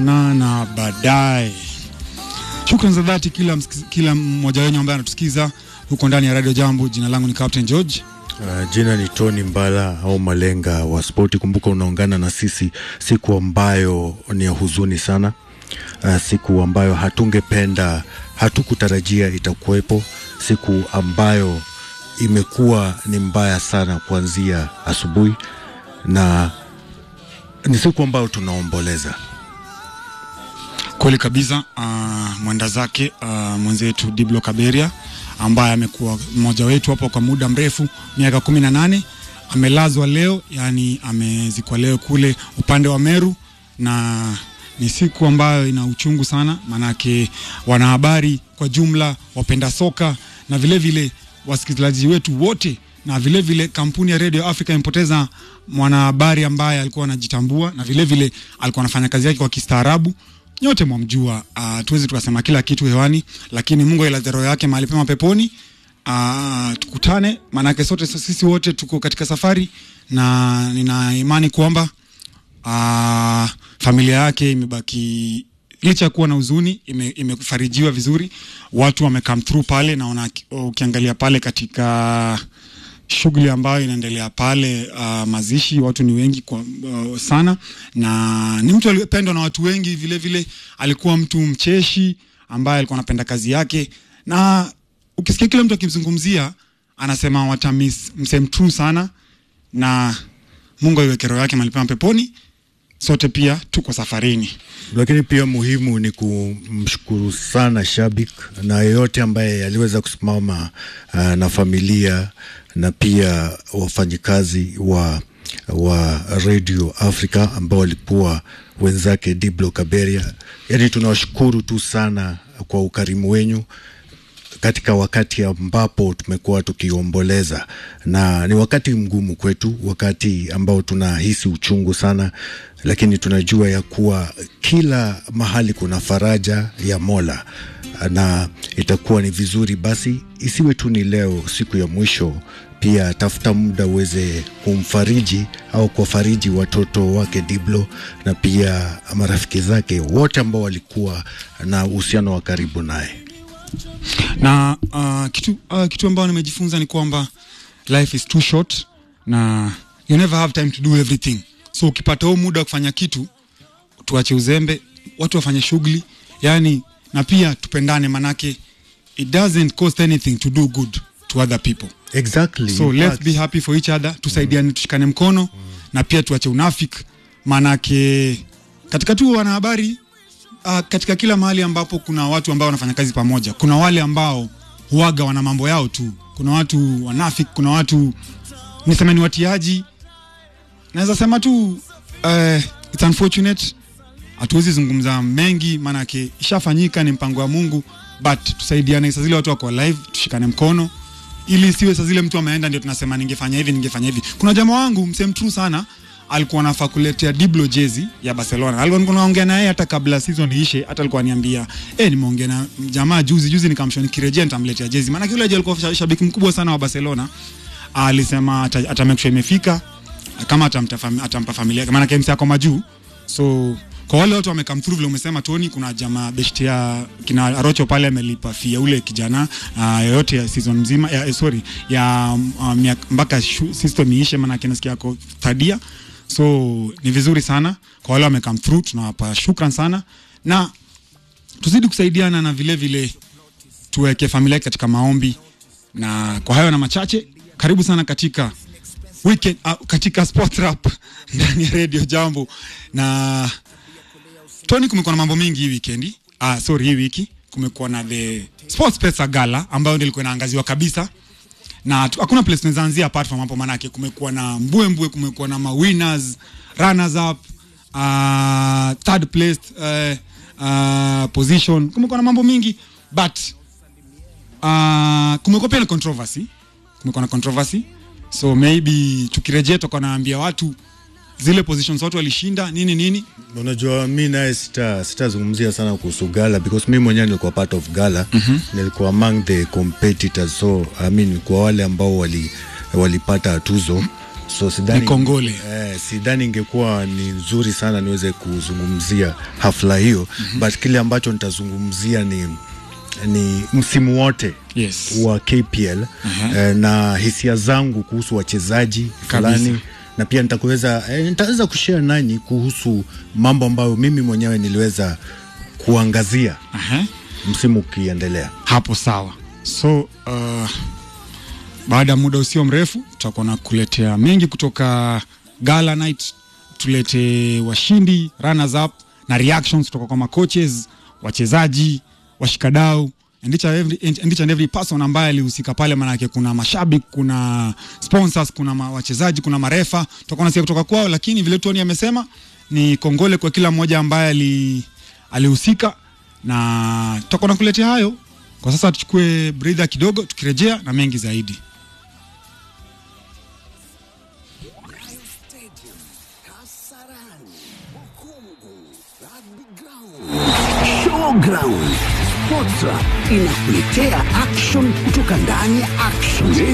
na na baadaye. Shukrani za dhati kila, msikiz- kila mmoja wenyu ambaye anatusikiza huko ndani ya Radio Jambo. Jina langu ni Captain George. Uh, jina ni Tony Mbala au Malenga wa spoti. Kumbuka unaungana na sisi siku ambayo ni ya huzuni sana, uh, siku ambayo hatungependa, hatukutarajia itakuwepo, siku ambayo imekuwa ni mbaya sana kuanzia asubuhi, na ni siku ambayo tunaomboleza. Kweli kabisa. Uh, mwenda zake uh, mwenzetu Diblo Kaberia ambaye amekuwa mmoja wetu hapo kwa muda mrefu, miaka kumi na nane amelazwa leo, yani amezikwa leo kule upande wa Meru, na ni siku ambayo ina uchungu sana, maanake wanahabari kwa jumla, wapenda soka na vile vile wasikilizaji wetu wote na vile vile kampuni ya Radio Africa imepoteza mwanahabari ambaye alikuwa anajitambua na vile vile alikuwa anafanya kazi yake kwa kistaarabu. Nyote mwamjua, uh, tuwezi tukasema kila kitu hewani, lakini Mungu ailaze roho yake mahali pema peponi. Uh, tukutane, maanake sote sisi wote tuko katika safari, na nina imani kwamba uh, familia yake imebaki licha ya kuwa na huzuni ime, imefarijiwa vizuri. Watu wame come through pale, naona ukiangalia pale katika shughuli ambayo inaendelea pale uh, mazishi, watu ni wengi kwa, uh, sana, na ni mtu aliyependwa na watu wengi vile vile. Alikuwa mtu mcheshi ambaye alikuwa anapenda kazi yake, na ukisikia kila mtu akimzungumzia anasema watamis msem true sana, na Mungu aiweke roho yake mahali pema peponi. Sote pia tuko safarini. lakini pia muhimu ni kumshukuru sana shabik na yeyote ambaye aliweza kusimama uh, na familia na pia wafanyikazi wa wa Radio Africa ambao walikuwa wenzake Diblo Kaberia. Yani tunawashukuru tu sana kwa ukarimu wenyu katika wakati ambapo tumekuwa tukiomboleza, na ni wakati mgumu kwetu, wakati ambao tunahisi uchungu sana, lakini tunajua ya kuwa kila mahali kuna faraja ya Mola, na itakuwa ni vizuri basi isiwe tu ni leo siku ya mwisho pia tafuta muda uweze kumfariji au kuwafariji watoto wake Diblo na pia marafiki zake wote ambao walikuwa na uhusiano wa karibu naye. na uh, kitu, uh, kitu ambayo nimejifunza ni kwamba life is too short na you never have time to do everything so ukipata huu muda wa kufanya kitu tuache uzembe watu wafanye shughuli yani na pia tupendane manake it doesn't cost anything to do good to other people Exactly. so In let's fact, be happy for each other tusaidiane tushikane mkono na pia tuache unafik maanake katika tu wanahabari uh, katika kila mahali ambapo kuna watu ambao wanafanya kazi pamoja kuna wale ambao huaga wana mambo yao tu kuna watu wanafik kuna watu niseme ni watiaji naweza sema tu uh, it's unfortunate hatuwezi zungumza mengi maanake ishafanyika ni mpango wa mungu but tusaidiane saa zile watu wako live tushikane mkono ili siwe saa zile mtu ameenda ndio tunasema ningefanya hivi ningefanya hivi kuna jamaa wangu msem true sana alikuwa anafaa kuletea Diblo jezi ya Barcelona. Alikuwa naongea naye hata kabla season iishe, hata alikuwa aniambia eh, nimeongea na jamaa juzi juzi, nikamshauri nikirejea nitamletea jezi, maana yule alikuwa sha- shabiki mkubwa sana wa Barcelona. Alisema ata, ata make sure imefika kama atamta fam, atampa familia yake, maana KMC ako majuu. So kwa wale watu wamekam through vile umesema Tony, kuna jamaa beshte ya kina Arocho pale amelipa fia ule kijana uh, yoyote ya season mzima ya, eh, sorry ya uh, miaka- mpaka shu- system iishe, maana kinasikia ako third year so ni vizuri sana kwa wale wamekam through, tunawapa shukran sana na tuzidi kusaidiana na vile vile tuweke familia yake katika maombi. Na kwa hayo na machache, karibu sana katika weekend, uh, katika sport rap ndani ya Radio Jambo. Na Tony, kumekuwa na mambo mengi hii weekend. Ah, sorry, hii wiki kumekuwa na the Sports Pesa Gala ambayo ndio ilikuwa inaangaziwa kabisa na tu- hakuna place tunaweza anzia apart from hapo, manake kumekuwa na mbwembwe, kumekuwa na mawinners, runners up, uh, third place uh, uh, position, kumekuwa na mambo mingi but uh, kumekuwa pia na controversy, kumekuwa na controversy so maybe tukirejea tutakuwa naambia watu zile positions watu walishinda nini nini. Unajua, mi naye sita sitazungumzia sana kuhusu gala because mi mwenyewe nilikuwa part of gala mm-hmm. nilikuwa among the competitors so I mean, kwa wale ambao wali walipata tuzo so sidhani Ni kongole. eh, sidhani ingekuwa ni nzuri sana niweze kuzungumzia hafla hiyo mm-hmm. but kile ambacho nitazungumzia ni ni msimu wote Yes. wa KPL eh, na hisia zangu kuhusu wachezaji Kabisa. fulani na pia nitakuweza eh, nitaweza kushare nanyi kuhusu mambo ambayo mimi mwenyewe niliweza kuangazia Aha. msimu ukiendelea. hapo sawa so uh, baada ya muda usio mrefu tutakuwa na kuletea mengi kutoka gala night tulete washindi runners up na reactions kutoka kwa macoaches wachezaji washikadau and each and every, and each and every person ambaye alihusika pale manake kuna mashabiki kuna sponsors kuna ma, wachezaji kuna marefa tutakuwa nasikia kutoka kwao lakini vile tony amesema ni kongole kwa kila mmoja ambaye ali alihusika na tutakuwa nakuletea hayo kwa sasa tuchukue breather kidogo tukirejea na mengi zaidi Showground. Sportra inakuletea action kutoka ndani ya action.